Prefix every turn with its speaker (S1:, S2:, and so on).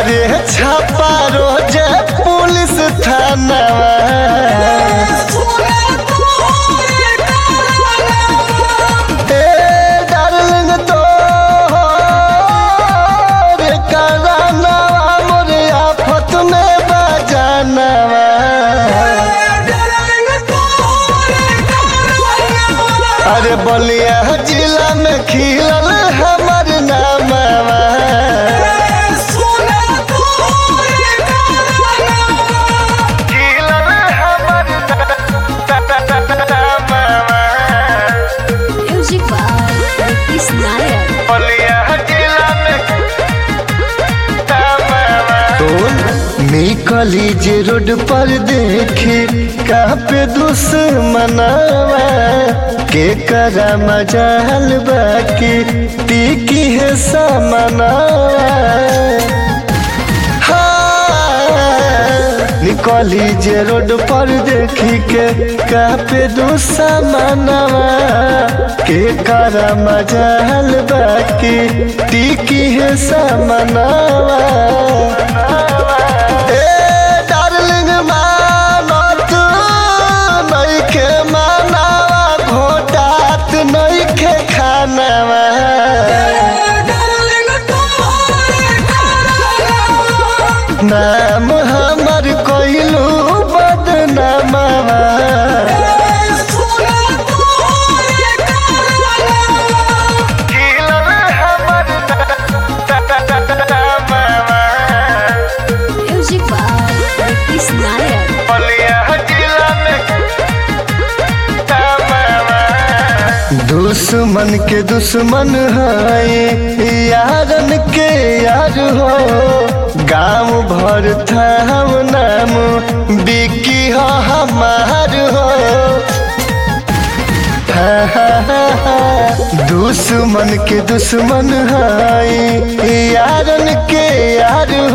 S1: मारे छापा रोज पुलिस थाना ए डार्लिंग तो रे कराना मोरे आफत में बजाना अरे बलिया जिला में खिलल हमर नामवा खिलल हमर नामवा
S2: Music by Nitish Nayak.
S1: बलिया जिला में निकली जे रोड पर देखे कापे दुश्मनावा के करा मजाल बाकी टीकी है समनावा निकली जे रोड पर देखी के कापे दुश्मनावा के करा मजाल बाकी टीकी है समनावा ए डार्लिंग मानत नइखे मानावा घोटात नइखे खानावा नाम हमर कइलू बदनामावा खिलल हमर नामावा
S2: Music by Nitish Nayak.
S1: बलिया जिला में दुश्मन के दुश्मन है यारन के यार हो गांव भर था हम नाम बिकी हो हमार हो दुश्मन के दुश्मन है यारन के यार